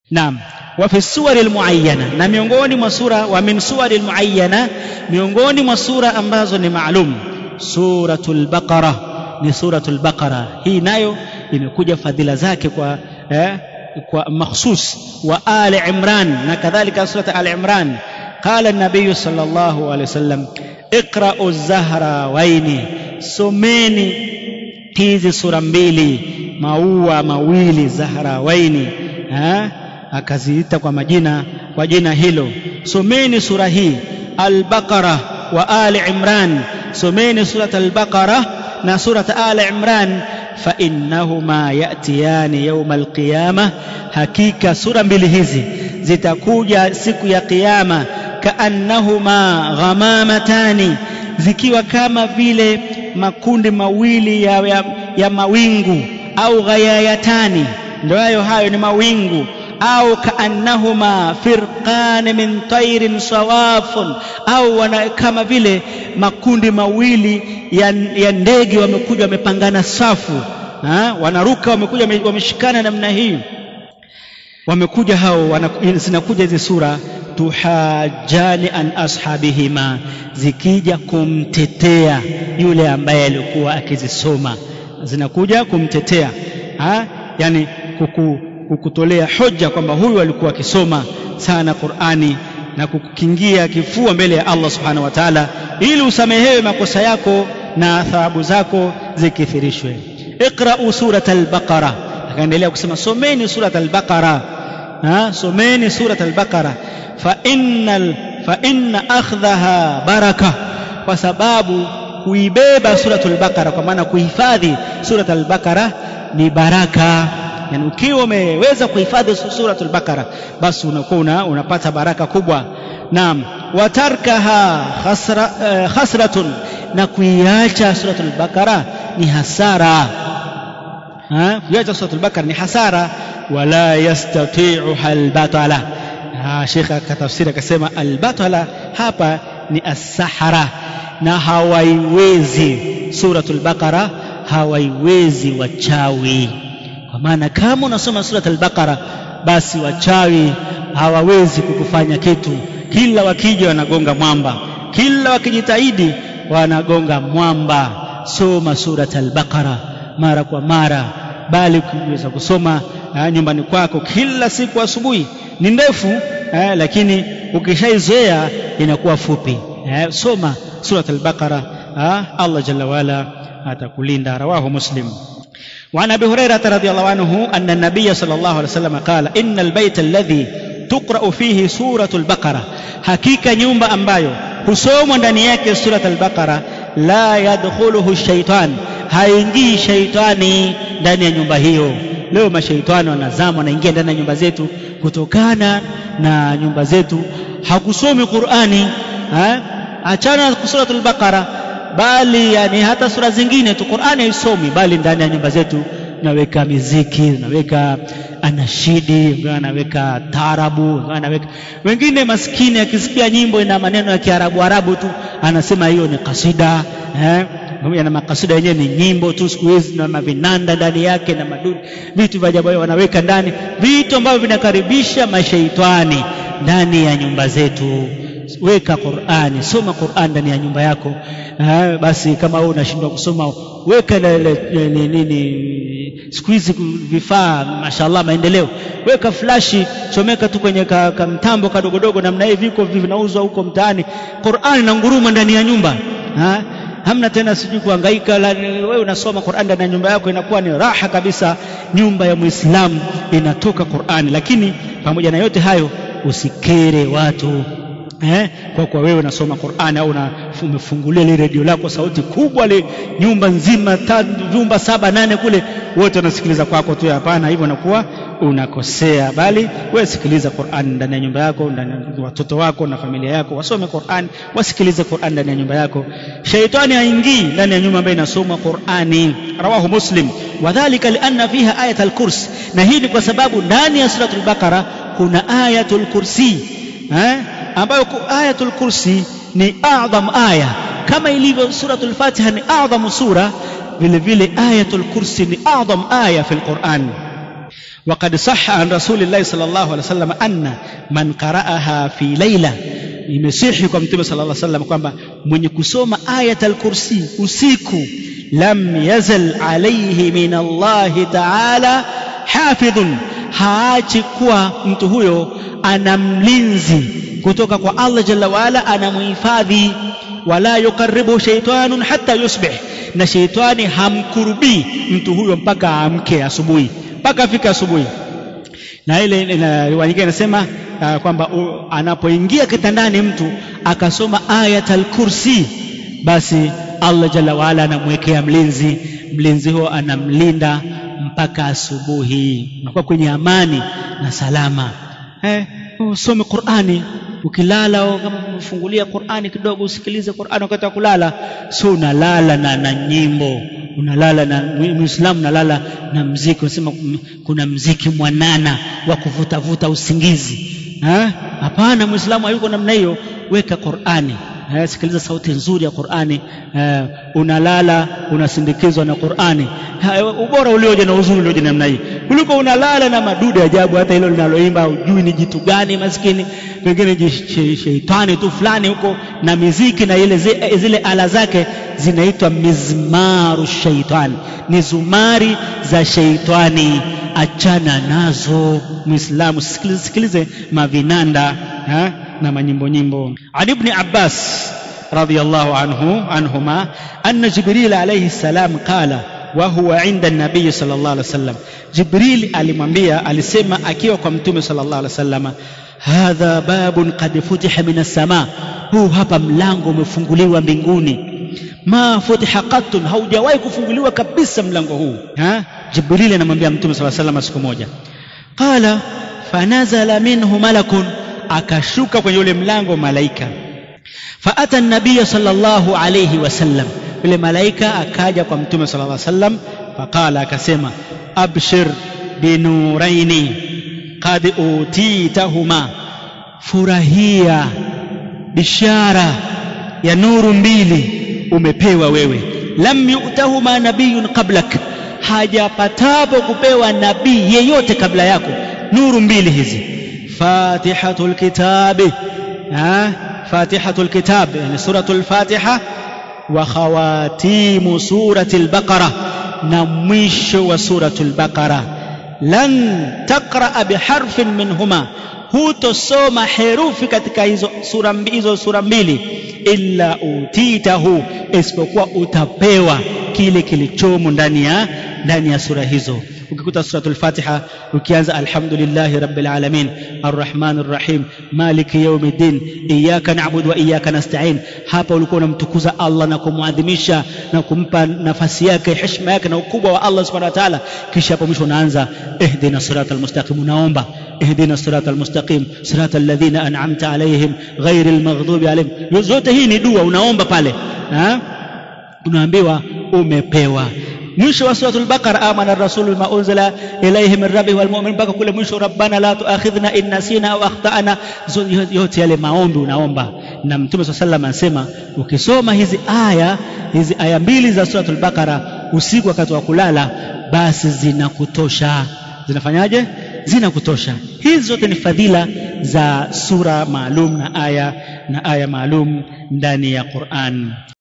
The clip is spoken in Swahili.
naam wa fi suwari almuayyana na miongoni mwa sura wa min suwari almuayyana miongoni mwa sura ambazo ni maalum suratul baqara ni suratul baqara hii nayo imekuja fadhila zake kwa eh, kwa makhsus wa ali imran na kadhalika surat ali imran qala an-nabiy sallallahu alayhi wasallam iqra'u az-zahrawaini someni hizi sura mbili maua mawili zahrawaini eh? akaziita kwa majina kwa jina hilo someni sura hii al-baqara wa ali imran someni surat al-baqara na surat ali imran fa innahuma yatiyani yawm al-qiyamah hakika sura mbili hizi zitakuja siku ya kiyama kaannahuma ghamamatani zikiwa kama vile makundi mawili ya, ya, ya mawingu au ghayayatani ndio hayo hayo ni mawingu au kaannahuma firqan min tairin sawafun au wana kama vile makundi mawili ya, ya ndege wamekuja wamepangana safu ha? wanaruka wamekuja wameshikana namna hii wamekuja hao wana, zinakuja hizi sura tuhajani an ashabihima zikija kumtetea yule ambaye alikuwa akizisoma zinakuja kumtetea ha? yani kuku, kukutolea hoja kwamba huyu alikuwa akisoma sana Qur'ani na kukukingia kifua mbele ya Allah subhanahu wa ta'ala ili usamehewe makosa yako na thawabu zako zikithirishwe iqra'u surat al-baqara akaendelea kusema someni surat al-baqara ha someni surat al-baqara fa innal fa inna akhdhaha baraka kwa sababu kuibeba suratul baqara kwa maana kuhifadhi surat al-baqara ni baraka yani ukiwa umeweza kuhifadhi suratul baqara basi unakuwa una, unapata baraka kubwa naam watarkaha khasra, uh, khasratun na kuiacha suratul baqara ni hasara ha kuiacha suratul baqara ni hasara wala yastati'uha albatala shekha akatafsiri akasema albatala hapa ni as-sahara na hawaiwezi suratul baqara hawaiwezi wachawi kwa maana kama unasoma surat al-baqara basi wachawi hawawezi kukufanya kitu kila wakija wanagonga mwamba kila wakijitahidi wanagonga mwamba soma surat al-baqara mara kwa mara bali ukiweza kusoma eh, nyumbani kwako kila siku asubuhi ni ndefu eh, lakini ukishaizoea inakuwa fupi eh, soma surat al-baqara eh, Allah jalla wala atakulinda rawahu muslim وعن ابي هريره رضي الله عنه ان النبي صلى الله عليه وسلم قال ان البيت الذي تقرا فيه سوره البقره حقيقه nyumba ambayo husomwa ndani yake surat al-baqara la yadkhuluhu shaitan haingii shaitani ndani ya nyumba hiyo leo mashaitani wanazama wanaingia ndani ya nyumba zetu kutokana na nyumba zetu hakusomi qurani ha? achana na suratul baqara bali yani hata sura zingine tu Qur'ani haisomi bali ndani ya nyumba zetu naweka miziki naweka anashidi anaweka tarabu anaweka wengine maskini akisikia nyimbo ina maneno ya Kiarabu Arabu tu anasema hiyo ni kasida eh na makasida yenyewe ni nyimbo tu siku hizi na mavinanda ndani yake na madudu vitu vya ajabu wanaweka ndani vitu ambavyo vinakaribisha mashaitani ndani ya nyumba zetu weka Qur'ani soma Qur'an ndani ya nyumba yako ha, basi kama wewe unashindwa kusoma weka nini siku hizi vifaa mashallah maendeleo weka flashi chomeka tu kwenye ka, ka mtambo kadogodogo namna hii viko vinauzwa huko mtaani Qur'ani na nguruma ndani ya nyumba ha? hamna tena sijui kuhangaika wewe unasoma Qur'an ndani ya nyumba yako inakuwa ni raha kabisa nyumba ya Muislamu inatoka Qur'ani lakini pamoja na yote hayo usikere watu eh, kwa kuwa wewe unasoma Qur'ani au umefungulia ile redio lako sauti kubwa le nyumba nzima vyumba saba nane kule wote wanasikiliza kwako tu hapana hivyo nakuwa unakosea bali wewe sikiliza Qur'an ndani ya nyumba yako ndani ya watoto wako na familia yako wasome Qur'an wasikilize Qur'an ndani ya nyumba yako shaitani haingii ndani ya nyumba ambayo inasoma Qur'ani rawahu muslim wadhālika lianna fiha ayat al-kursi na hii ni kwa sababu ndani ya suratul baqara kuna ayatul kursi eh ambayo ayatul kursi ni adham aya kama ilivyo suratul fatiha ni adham sura vile vile ayatul kursi ni adham aya fi alquran وقد صح عن رسول الله صلى الله عليه وسلم أن من قرأها في ليلة imesihi kwa mtume sallallahu alaihi wasallam kwamba mwenye kusoma ayat al-kursi usiku lam yazal alayhi min Allah ta'ala hafidhun haachi kuwa mtu huyo ana mlinzi kutoka kwa Allah jalla waala anamhifadhi wala yukaribu shaytanun hatta yusbih na sheitani hamkurubii mtu huyo mpaka aamke asubuhi mpaka afike asubuhi na ile riwaya nyingine inasema uh, kwamba uh, anapoingia kitandani mtu akasoma ayat al-kursi basi Allah jalla waala anamwekea mlinzi mlinzi huo anamlinda mpaka asubuhi unakuwa kwenye amani na salama eh, usome Qur'ani ukilala kama umefungulia Qur'ani kidogo usikilize Qur'ani wakati wa kulala sio unalala na, na nyimbo unalala na muislamu unalala na mziki unasema kuna mziki mwanana wa kuvutavuta usingizi hapana muislamu hayuko namna hiyo weka Qur'ani eh, sikiliza sauti nzuri ya Qur'ani eh, unalala unasindikizwa na Qur'ani ubora ulioje na uzuri ulioje namna hii kuliko unalala na madude ajabu hata hilo linaloimba hujui ni jitu gani maskini pengine sheitani tu fulani huko na miziki na ile zile, zile ala zake zinaitwa mizmaru shaitani ni zumari za sheitani achana nazo muislamu sikilize, sikilize mavinanda ha? na manyimbo nyimbo Ali ibn Abbas radiyallahu anhu anhuma anna Jibril alayhi salam qala wa huwa inda nabii sallallahu alaihi wasallam Jibril alimwambia alisema akiwa kwa mtume sallallahu alaihi wasallam hadha babun qad futiha min as-sama huu hapa mlango umefunguliwa mbinguni ma futiha qattun haujawahi kufunguliwa kabisa mlango huu ha Jibril anamwambia mtume sallallahu alaihi wasallam siku moja qala fanazala minhu malakun akashuka kwenye ule mlango malaika faata nabiya sallallahu alayhi wasallam yule malaika akaja kwa mtume sallallahu alayhi wasallam faqala akasema abshir binuraini qad utitahuma furahia bishara ya nuru mbili umepewa wewe lam yu'tahuma nabiyun qablak hajapatapo kupewa nabii yeyote kabla yako nuru mbili hizi fatihatul kitabi ha fatihatul kitab yani suratul fatiha wa khawatimu suratil baqara na mwisho wa suratul baqara lan taqra biharfin minhuma hutosoma herufi katika hizo sura hizo sura mbili illa utitahu isipokuwa utapewa kile kilichomo ndani ya ndani ya sura hizo ukikuta suratul fatiha ukianza alhamdulillahi rabbil alamin arrahmanir rahim maliki yawmiddin iyyaka na'budu wa iyyaka nasta'in hapa ulikuwa unamtukuza Allah na kumwadhimisha na kumpa nafasi yake heshima yake na ukubwa wa Allah subhanahu wa ta'ala kisha hapo mwisho unaanza ihdina siratal mustaqim unaomba ihdina siratal mustaqim siratal ladhina an'amta alayhim ghairil maghdubi alayhim zote hii ni dua unaomba pale ha unaambiwa umepewa mwisho wa suratul baqara amana rasulu bima unzila ilayhi min rabbihi wal mu'min mpaka kule mwisho rabbana la tuakhidhna in nasina au akhtana yote yale maombi unaomba na mtume swalla sallam anasema ukisoma hizi aya hizi aya mbili za suratul baqara usiku wakati wa kulala basi zinakutosha zinafanyaje zinakutosha hizi zote ni fadhila za sura maalum na aya na aya maalum ndani ya Qur'an